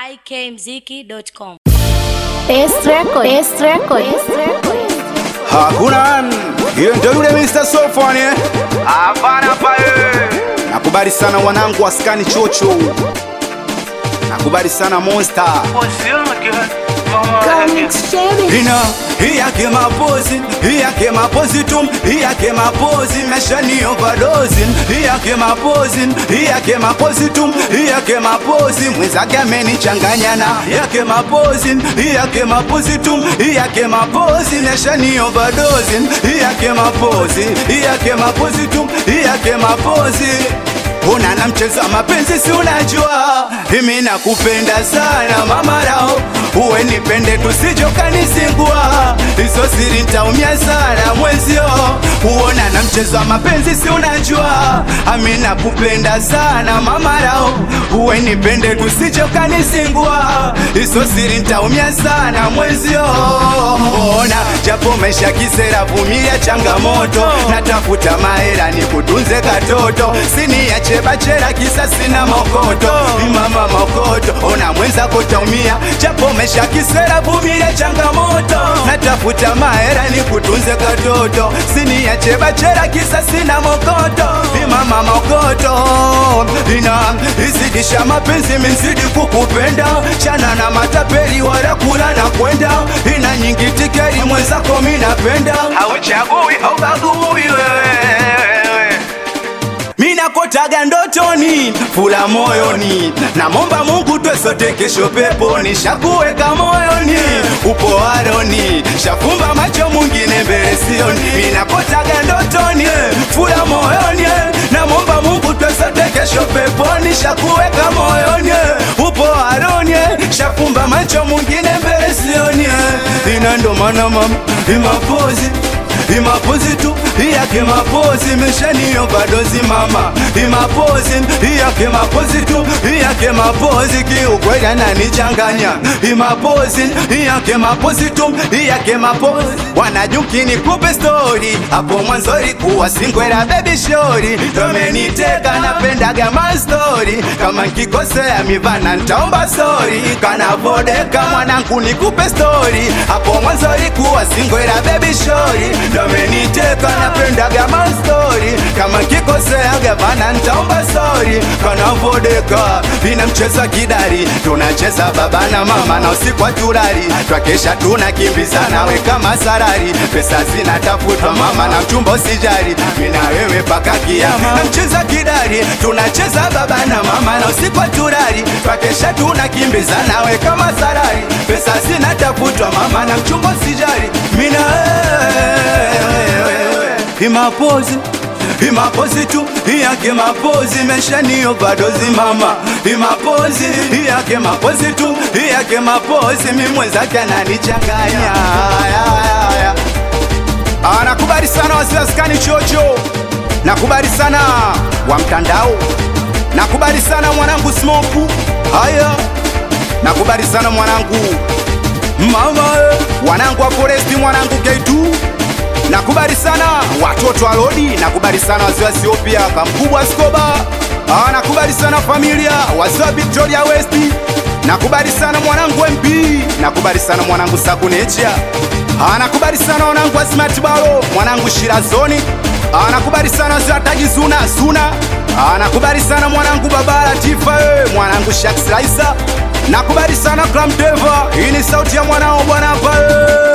ikmziki.com. Best record. Best record. Best record. Hakuna hiyo ndio yule Mr. Sofani eh? Hapana pale. Nakubali sana wanangu wa skani chocho. Nakubali sana Monster. Comics Cherry. Ina hii yake mapozi, hii yake mapozi tu, hii yake mapozi meshani overdose, hii yake mapozi, hii yake mapozi tu, hii yake mapozi mwenzake amenichanganya na yake mapozi, hii yake mapozi tu, hii yake mapozi meshani overdose, hii yake mapozi, hii yake mapozi tu, hii yake mapozi Una na mchezo wa mapenzi si unajua Mimi nakupenda sana mama rao Uwe nipende tusijo kanisingua Hizo siri ntaumia sana mwenzio Uona na mchezo wa mapenzi si unajua Mimi nakupenda sana mama rao Uwe nipende tusijo kanisingua Hizo siri ntaumia sana mwenzio Ona japo maisha kisera vumilia changamoto Natafuta mahera nikutunze katoto Siniache bachera kisa sina mokoto Mama mokoto Ona mwenza kotaumia Japo maisha kisera vumilia changamoto Natafuta mahera nikutunze katoto Siniache bachera kisa sina mokoto Mama mokoto Ina izidisha mapenzi mizidi kukupenda Chana na matapeli wala kula na kwenda Ina nyingi tikeri mwenzako minapenda Hauchagui haubagui wewe Mina kotaga ndotoni, fula moyoni Namomba Mungu twe sote kesho peponi Shakuweka moyoni, upo aroni Shafumba macho mwingine mbele sioni Mina kotaga ndotoni, fula moyoni Namomba Mungu twe sote kesho peponi Shakuweka moyoni, upo aroni Shafumba macho mwingine mbele sioni Ina ndo maana mama, imapozi imapozi tu iyake mapozi meshani overdose mama imapozi iyake mapozi tu iyake mapozi kiukweli ananichanganya imapozi iyake mapozi tu iyake mapozi wanajukini kupe story hapo mwanzo ilikuwa singwera baby shori domeniteka napendaga mastori kama nkikosea mivana ntaomba sori kanavodeka mwanangu nikupe story hapo mwanzo ilikuwa singwera baby shori domeniteka napendaga mastori kama nkikosea gavana ntaomba sori kanavodeka ina mcheza kidari tunacheza baba na mama na usiku wa turari twakesha tunakimbizana we kama sarari pesa zinatafutwa mama na mchumba usijari mina wewe paka kiama na mcheza kidari tunacheza baba na mama na usiku wa turari twakesha tunakimbizana we kama sarari pesa zinatafutwa mama na mchumba usijari mina wewe imapozi imapozi tu iyake mapozi meshani overdose mama imapozi iyake mapozi tu iyake mapozi mimwenzake ananichanganya anakubali sana wasilaskani chocho nakubali sana wa mtandao nakubali sana mwanangu smoku haya nakubali sana mwanangu mama eh, wanangu wa foresti mwanangu k2 nakubali sana watoto wa lodi nakubali sana wazee wa Ethiopia kamkubwa Skoba ah, nakubali sana familia wazee wa Victoria West nakubali sana mwanangu MP nakubali sana mwanangu Sakunecha ah, nakubali sana wanangu wa Smart Balo mwanangu Shirazoni ah, nakubali sana wazee wa Tagi Zuna Zuna ah, nakubali sana mwanangu Babara Tifa eh, mwanangu Shax Raisa nakubali sana Clam Deva hii ni sauti ya mwanao bwana hapa eh.